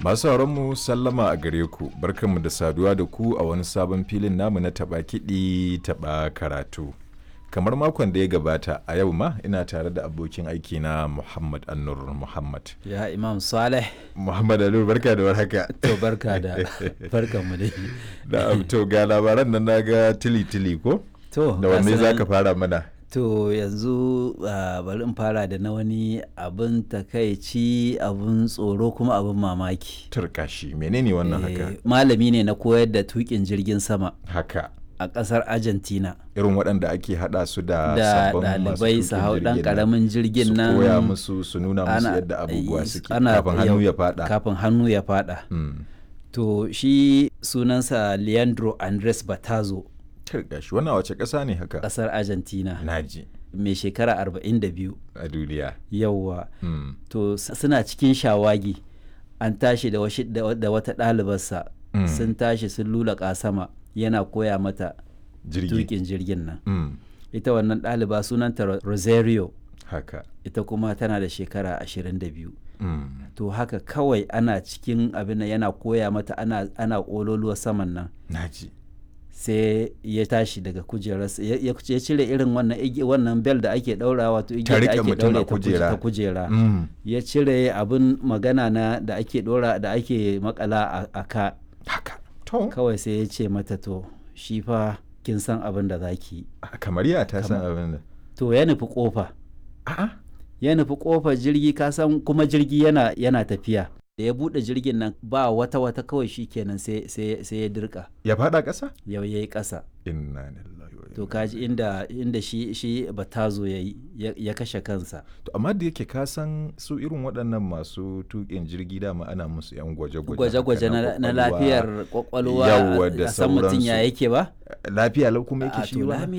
Masu mu sallama a gare ku, barkanmu da saduwa da ku a wani sabon filin namu na taɓa kiɗi taɓa karatu. Kamar makon da ya gabata a yau ma ina tare da abokin aiki na Muhammad Annur Muhammad. Ya Imam Saleh. Muhammad Annur barka da warhaka. To barka da barkan mu dai. Da to ga labaran nan naga tili tili ko? To Da wanne za ka fara mana? To yanzu uh, bari in fara da na wani abin takaici abin tsoro kuma abin mamaki. Turkashi menene wannan haka? Eh, Malami ne na koyar da tukin jirgin sama Haka. a ƙasar Argentina. Irin waɗanda ake haɗa su da Da sabbin masu ɗalibai su tuƙin hau ɗan jirgin nan. ƙaramin jirgin nan. Su koya musu su nuna musu ana- yadda abubuwa suke ana- kafin hannu yau- ya faɗa. Kafin hannu ya faɗa. Mm. To shi sunansa Leandro Andres Batazo Turkashi wannan wace ƙasa ne haka? ƙasar Argentina Naji mai shekara 42 a duniya. yauwa. Mm. to s- suna cikin shawagi an tashi da, washi- da wa- da wata ɗalibarsa Mm. sun tashi sun lulaƙa sama yana koya mata Jirgi. tukin jirgin nan Mm. ita wannan ɗaliba sunanta Ro- rosario Haka. ita kuma tana da shekara 22 Mm. to haka kawai ana cikin abin nan yana koya mata ana, ana ƙololuwa saman nan Naji. sai ya tashi daga kujerarsa ya ya- ya cire irin wannan igi- wannan bel da ake ɗaura wato igiyar da riƙe ake mutum a ɗaure ta kuje- kujera. ta kujera Mm. ya cire abin magana na da ake dora da ake makala a, a ka Haka. To. kawai sai ya ce mata to shi fa kin san abin da za ki yi Kamar ya ta san abin da. to ya nufi kofa A'a. ya nufi kofar jirgi ka san kuma jirgi yana yana tafiya da ya bude jirgin nan ba wata wata kawai shi kenan sai sai sai ya dirka Ya faɗa ƙasa? yau yayi ƙasa Inna lillahi wa to inna kaji inda inda shi shi batazo yayi ya, ya kashe kansa To amma da yake ka san su irin waɗannan masu tuƙin jirgi dama ana musu yan gwaje-gwaje. gwaje-gwaje haka na, na ƙwaƙwalwa. lafiyar kwakwalwa Yawwa da a san mutum ya sauransu. yake ba Lafiya lau kuma a yake shi to ba. lami